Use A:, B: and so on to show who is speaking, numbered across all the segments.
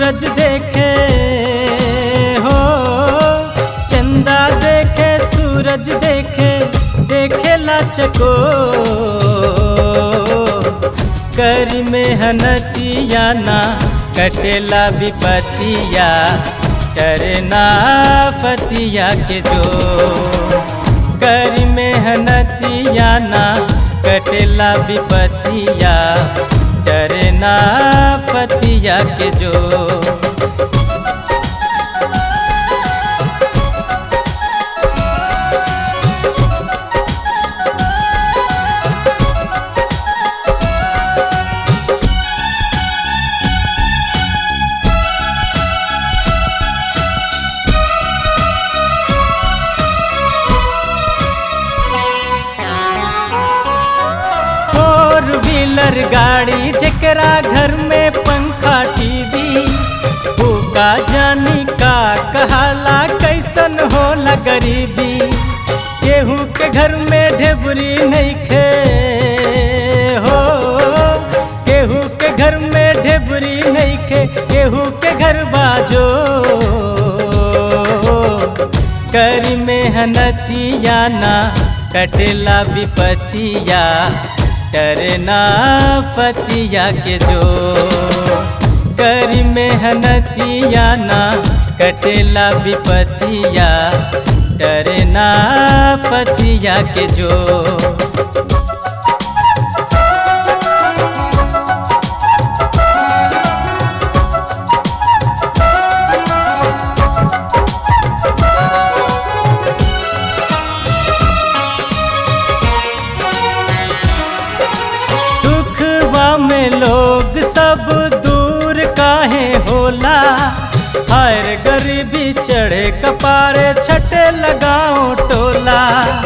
A: सूरज देखे हो चंदा देखे सूरज देखे देखेला चको कर मेहनतिया ना कटेला विपतिया करना फतिया के जो कर मेहनतिया ना कटेला विपतिया डरना फतिया के जो फोर व्हीलर गाड़ी जकरा घर में पंखा टीवी का जानी का कहाला कैसन होला गरीबी केहू के घर में ढेबरी नहीं खे हो केहू के घर में ढेबरी नहीं खे केहू के घर बाजो कर मेहनतिया ना कटेला विपतिया करना पतिया के जो कर मेहनतिया ना कटेला विपतिया डरना पतिया के जो दुखवा में लोग सब दूर काहे होला हर गरीबी चढ़े कपारे छटे लगाओ टोला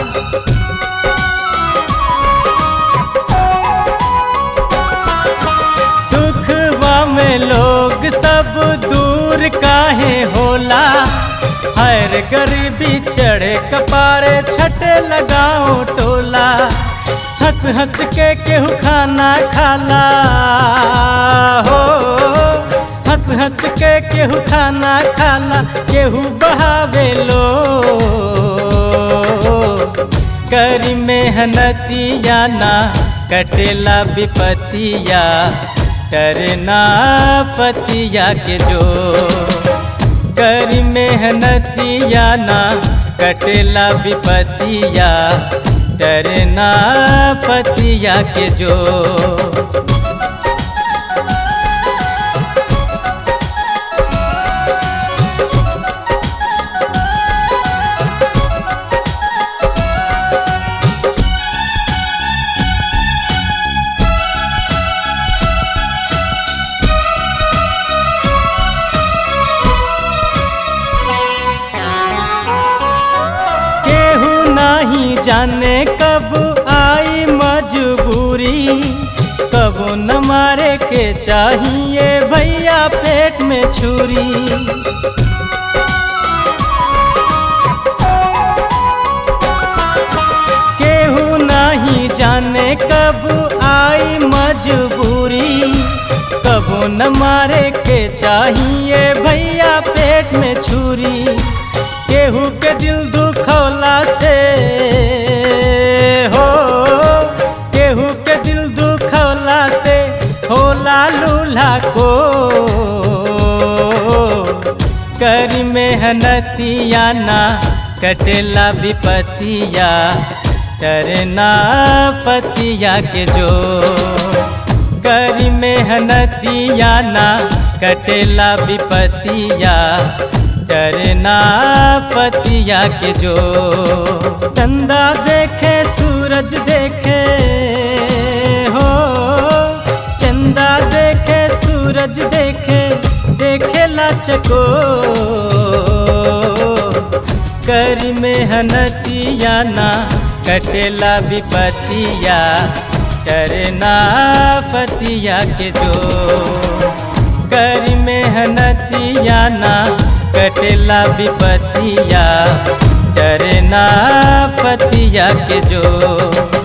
A: दुखवा में लोग सब दूर काहे होला हर गरीबी चढ़े कपारे छटे लगाओ टोला हंस हंस के केहू खाना खाला हो हंस हंस के केहू खाना खाला केहू बहावे लो कर मेहनतिया ना कटेला विपतिया करना पतिया के जो कर मेहनतिया ना कटेला विपतिया डरना पतिया के जो केहू नहीं जाने कब आई मजबूरी कब न मारे के चाहिए भैया पेट में छुरी केहू नहीं जाने कब आई मजबूरी कब न मारे के चाहिए भैया पेट में छुरी केहू के दिल दुखौला से हो केहू के दिल दुखौला से होला लूल्हा को कर मेहनतिया ना कटेला विपतिया करना पतिया के जो कर मेहनतिया ना कटेला विपतिया डरना पतिया के जो चंदा देखे सूरज देखे हो चंदा देखे सूरज देखे देखेला चको कर मेहनतिया ना कटेला विपतिया डरना पतिया के जो कर मेहनतिया ना कटेला विपतिया डरना पतिया के जो